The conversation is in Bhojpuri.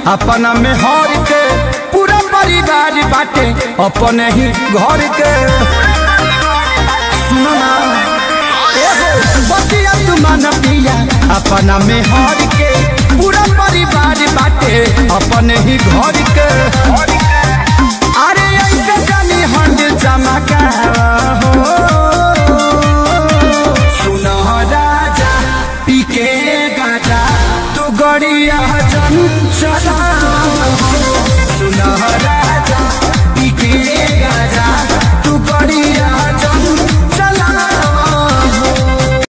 अपना में हर के पूरा परिवार बाटे अपने ही घर के सुनो ना एहो बतिया तू मन पिया अपना में हर के पूरा परिवार बाटे अपने ही घर के अरे ऐसे जानी हंड चमका हो